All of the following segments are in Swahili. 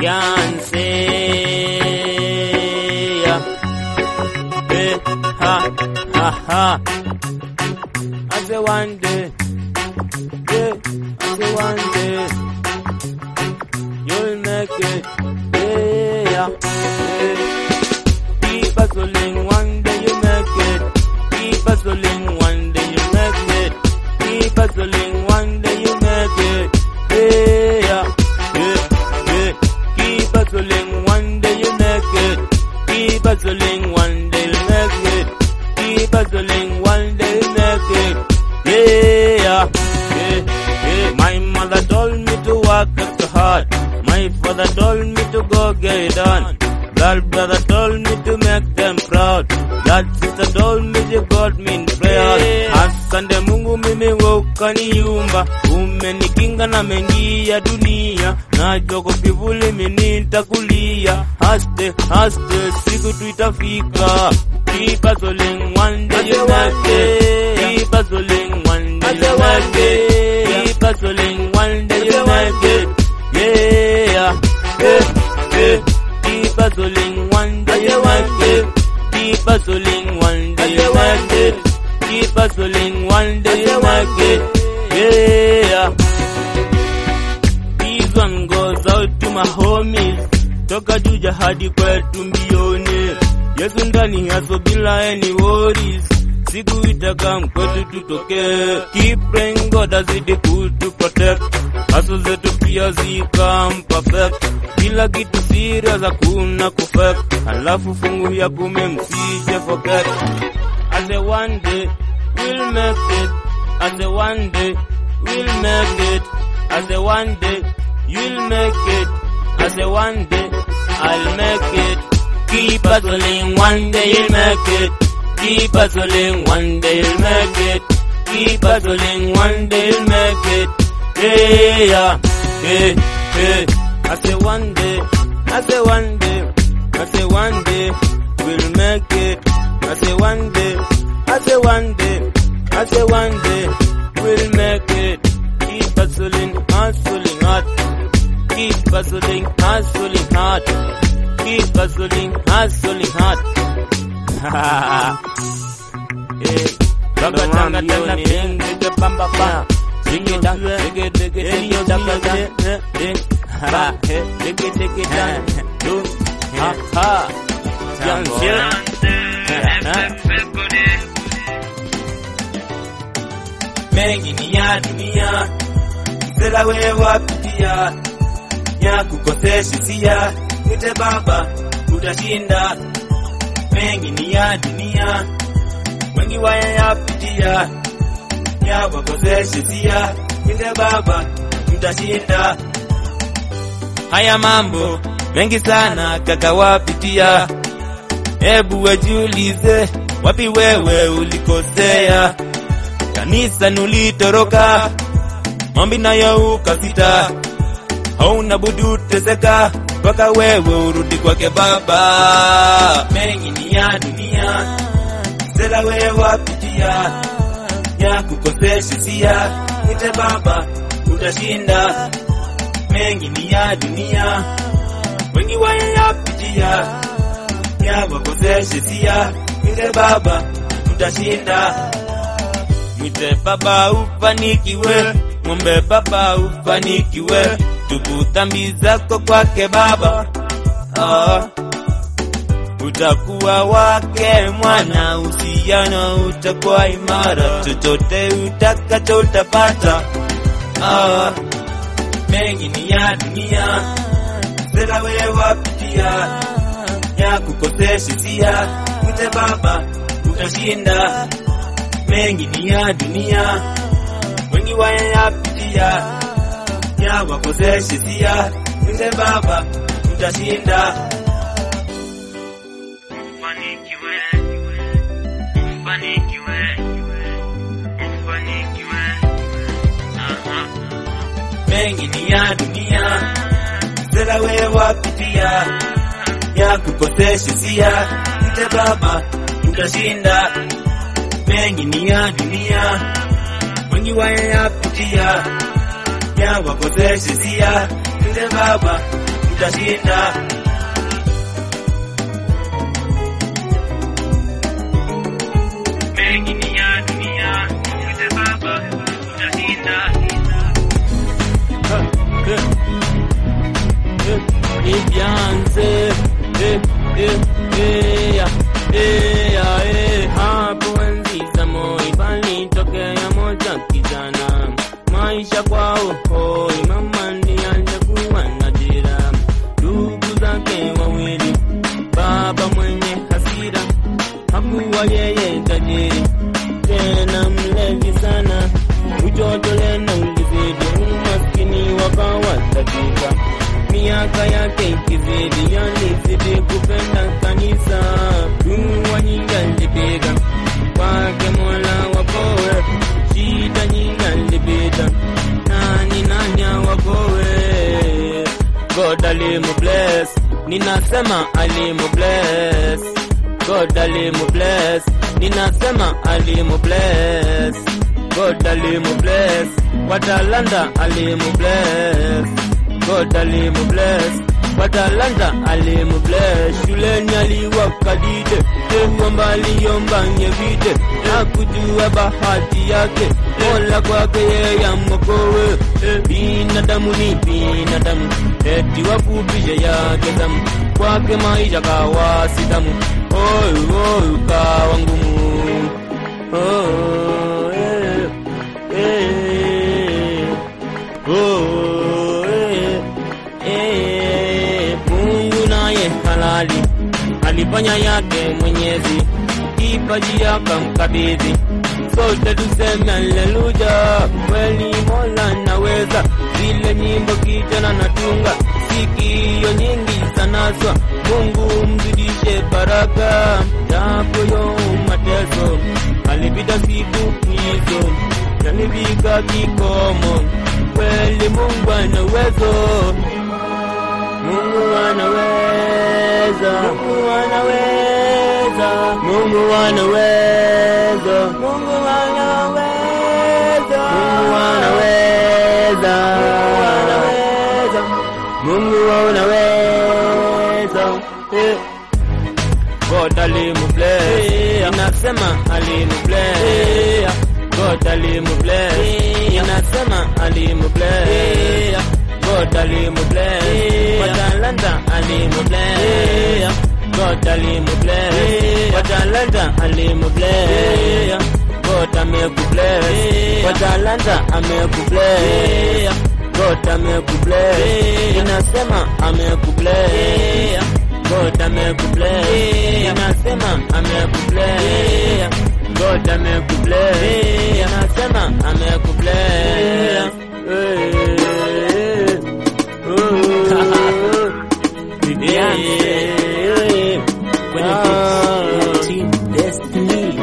fiance. Eh, ha, ha, ha. I say one day, yeah, I say one day, you'll make it, yeah, yeah. Keep hustling, one day you make it. Keep hustling, one day you make it. Keep hustling, one day you make it. Yeah, yeah, yeah. Keep hustling, one day you make it. Keep hustling, one day you make it. Keep hustling, one day you make it. Yeah, yeah, yeah. My mother told me to work extra hard. My father told me to go get it done. That brother told me to make them proud. That sister told me you got me in prayer. Asante Mungu mimi wewe ukaniumba. Umenikinga na mengi ya dunia. Najua kwa kivuli mimi nitakulia. Haste, haste, siku tu itafika. Keep hustling, one day you make it. Keep hustling, one day you make it. Keep hustling, one day you make it. Yeah, yeah, yeah. Keep hustling, one day you make it. Keep hustling, one day you make it. Keep hustling, one day you make it. Yeah. This one goes out to my homies. Toka Juja hadi kwetu mbioni. Yesu ndani yaso bila any worries. Siku itakam kwetu tutokee. Keep praying God azidi kutu protect. Hustle zetu pia zikam perfect. Kila kitu serious hakuna kufake. Alafu fungu ya kume msije forget. I say one day we'll make it. I say one day we'll make it. I say one day you'll make it. I say one day I'll make it. Keep hustling, one day you'll make it. Keep hustling, one day you'll make it. Keep hustling, one day you'll make it. Yeah, yeah, yeah, yeah. I say one day, I say one day, I say one day we'll make it. I say one day, I say one day, I say one day we'll make it. Keep hustling, hustling hard. Keep hustling, hustling hard. Keep hustling, hustling hard. Eh, Baba tanga tanga ding ding bamba ba. Ding dang ding ding ding ding dang dang ding. Ha ding ding ding dang. Do ha ha. Young mengi ni ya dunia, msela wewe wapitia, ya kukosesha sia, nite baba utashinda. Mengi ni ya dunia, wengi wayayapitia, ya wakosesha sia, nite baba utashinda. Haya mambo mengi sana kaka wapitia, hebu wajiulize, wapi wewe ulikosea? kanisa nulitoroka, mambi nayo ukasita, hauna budu teseka mpaka wewe urudi kwake Baba. Mengi ni ya dunia, sela wewe wapitia, ya kukosesha sia, nite Baba utashinda. Mengi ni ya dunia, wengi wayapitia, ya wakosesha sia, nite Baba utashinda. Mwite baba ufanikiwe, mwombe baba ufanikiwe, tubu dhambi zako kwake baba. Ah, utakuwa wake mwana, uhusiano utakuwa imara, chochote utakacho utapata. Ah, mengi ni ya dunia, sela wewe wapitia, ya kukosesha sia, mwite baba utashinda mengi ni ya dunia, wengi wayapitia, ya wakoseshe sia, nite baba utashinda. Ufanikiwe, ufanikiwe, ufanikiwe. Aha. Mengi ni ya dunia, sela wewe wapitia, ya kukoseshe sia, nite baba utashinda. Mengi ni ya dunia, wengi wayapitia, ya wakoseshe sia, nite baba tutashinda. mengi ni ya dunia, mwite Baba, tutashinda. Ibyanze eh, eh, eh, ya, eh, ya, eh. Hapo enzi za Moi palitokea moja kijana, maisha kwao hoi, mama ndiye alikuwa na dira, ndugu zake wawili, baba mwenye hasira, hakuwa yeye tajiri tena mlevi sana, ujoto lena ulizidi, umaskini wakawa dakika miaka yake ikizidi, alizidi kupenda kanisa, dua nyingi alipiga kwake Mola wakowe, shida nyingi alipita, nani nani wakowe, God alimu bless, ninasema alimu bless, God alimu bless, ninasema alimu bless, God alimu bless, watalanda alimu bless God alimu bless Watalanta alimu bless Shuleni aliwakadide Kwamba aliomba nyevide Hakujua bahati yake Mola kwake yeye amokowe Binadamu ni binadamu Eti wafupishe yake damu Kwake maisha kawa sitamu Oy oy kawa ngumu Oh eh eh Oh eh Eh, Mungu naye halali alifanya yake Mwenyezi, kipaji akamkabidhi. Sote tuseme haleluya, kweli Mola naweza. Zile nyimbo kijana natunga, sikio nyingi zanaswa. Mungu mzidishe baraka, japo yo mateso alipita siku hizo, yalifika kikomo. Kweli Mungu ana uwezo Mungu anaweza, Mungu anaweza, Mungu anaweza, Mungu anaweza, Mungu anaweza, Mungu anaweza, Eh. God alimu bless, inasema alimu bless, God alimu bless, inasema alimu bless. God alimu bless, watalanta alimu bless, God alimu bless, watalanta alimu bless, God amekubless, watalanta amekubless, God amekubless, inasema amekubless, God amekubless, inasema amekubless, God amekubless, inasema amekubless. Hey. Team Destiny.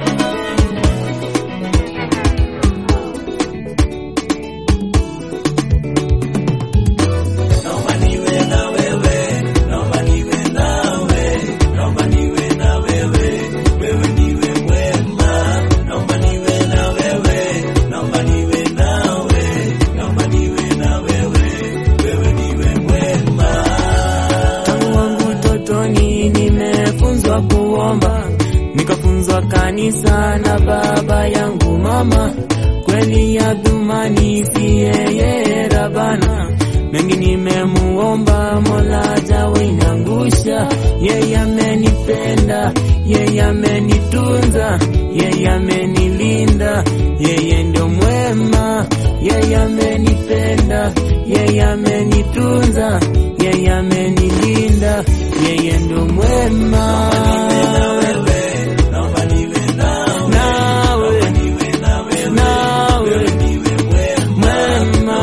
Naomba niwe na wewe, naomba niwe nawe, naomba niwe na wewe, wewe niwe mwema. Naomba niwe na wewe, naomba niwe nawe, naomba niwe na wewe, wewe niwe mwema. Tangu wangu utotoni nimefunzwa kuomba, nikafunzwa kanisa na baba yangu mama. Kweli ya dhumani si yeye Rabana, mengi nimemuomba, Mola jawe inangusha. Yeye amenipenda, yeye amenitunza, yeye amenilinda, yeye ndio mwema, yeye amenipenda, yeye amenitunza, yeye amenilinda, yeye ndio mwema. Naomba niwe nawe, Nawe, niwe na wewe, nawe, niwe mwema. mwema.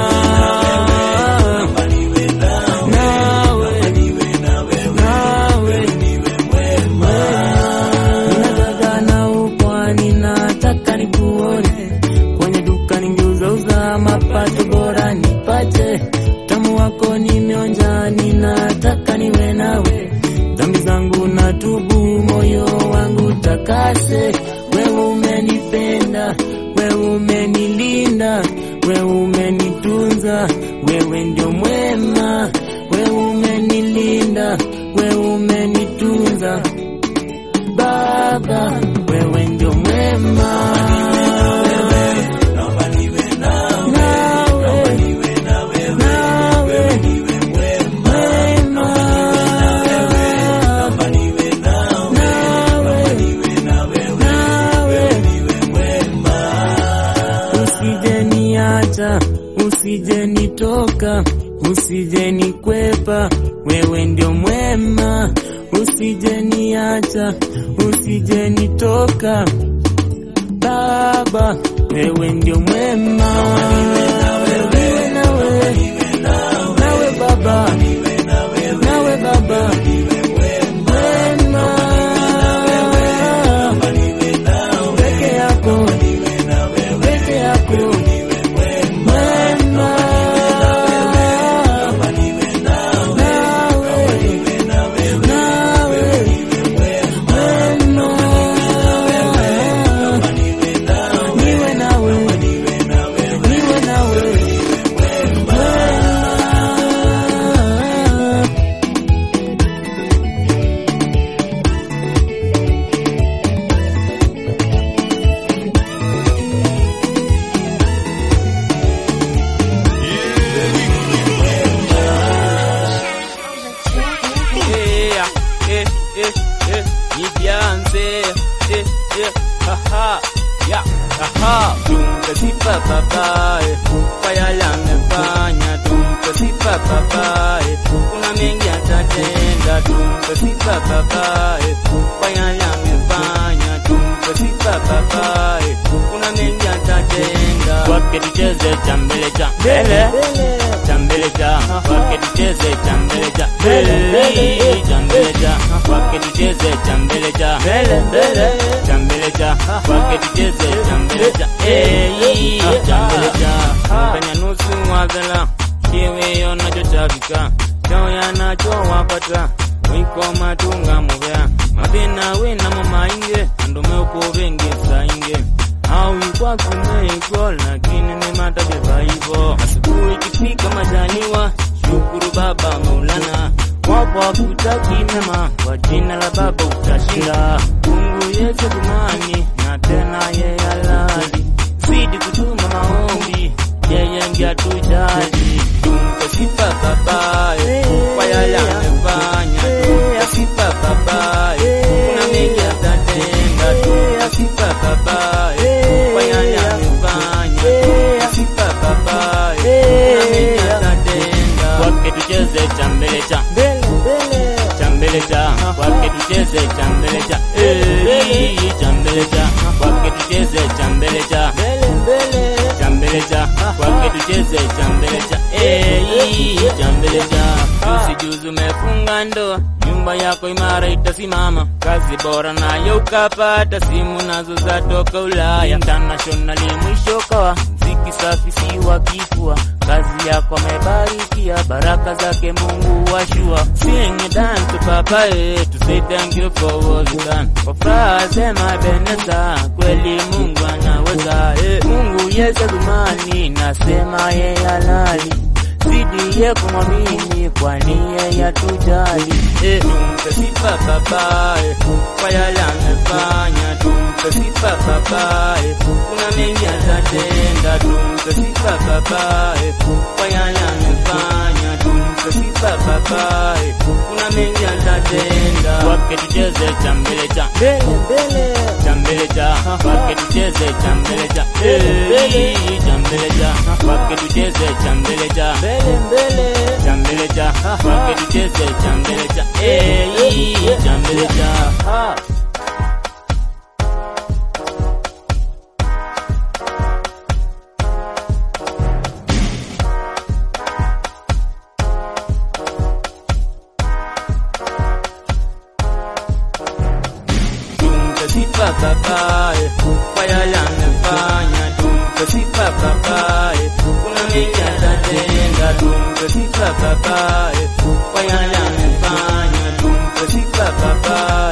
Naomba niwe nawe, Nawe, niwe na wewe, nawe, niwe mwema. Ninataka na upwani, nataka nikuone kwenye duka ningeuzauza mapato bora nipate tamu wako nimeonja, ninataka niwe nawe dhambi zangu na tubu, moyo wangu takase. Wewe umenipenda, wewe umenilinda, wewe umenitunza, wewe ndio mwema, wewe umenilinda, we umenitunza Baba, wewe ndio mwema. naomba niwe nawe, Nawe, niwe na wewe, nawe, niwe mwema, mwema. naomba niwe nawe, Nawe, niwe na wewe, nawe. niwe mwema. Usijeniacha, usijenitoka, usijenikwepa, wewe ndio mwema. Usijeniacha, usijenitoka, Baba, wewe ndio mwema. Niwe nawe, nawe Baba, nawe Baba, mwema. Peke yako, peke yako, mwema. Nawe, nawe, mwema. Niwe nawe, niwe nawe, mwema. Yeah, eh, eh, eh, nijianze, eh, eh, haha, ya, haha, tumpe sifa baba, eh, kwa yale amefanya, tumpe sifa baba, eh, kuna mengi atatenda, tumpe sifa baba, eh, kwa yale amefanya, tumpe sifa baba, eh, kuna mengi atatenda, kwake tucheze cha mbele cha mbele cha mbele cha kwake tucheze cha mbele cha mbele cha mbele cha kwake tucheze cha mbele cha mbele mbele cha mbele cha kwake tucheze cha mbele cha eh cha mbele cha kanya nusu wagala kiwe yonachotakika chao yanachowapata wiko matunga muvea mabena wena mumainge andume ukuvengesa inge au ikwakumeiko lakini ni matabeba hivo asubuhi ikifika majaliwa shukuru baba maulana wapo wakutaki mema kwa jina la baba utashinda mungu yesu kumani na tena yeye halali zidi kutuma maombi yeye ndiye atujali tumpe sifa babaye kwa yale amefanya tumpe sifa babaye kuna mengi atatenda tumpe sifa babaye kwa yale amefanya tumpe sifa babaye kuna mengi atatenda kwake tucheze cha mbele cha cha mbele cha kwake tucheze cha mbele cha eh cha mbele cha kwake tucheze cha mbele cha cha mbele cha kwake tucheze cha mbele cha eh cha mbele cha usijuzu umefunga ndoa nyumba yako imara itasimama kazi bora nayo ukapata simu nazo zatoka Ulaya internationally mwisho kawa mziki safi si wa kifua kazi yako amebarikia baraka zake Mungu washua sing it dance to papa eh to say thank you for what you done kwa furaha sema beneza kweli Mungu anaweza eh Mungu yeye dhumani nasema yeye halali zidi ye kumwamini kwani yeye atujali eh tumpe sifa baba eh kwa yale amefanya tumpe sifa baba eh kuna mengi atatenda tumpe sifa baba eh kwa yale amefanya tumpe sifa baba eh kuna mengi atatenda kwake tucheze cha mbele cha cha mbele cha kwake tucheze cha mbele cha eh cha mbele cha kwake tucheze cha mbele cha cha mbele cha kwake tucheze cha mbele cha eh cha mbele cha tumpe sifa babaye kwa yale amefanya tumpe sifa babaye kuna mengi atatenda tumpe sifa babaye kwa yale amefanya tumpe sifa babaye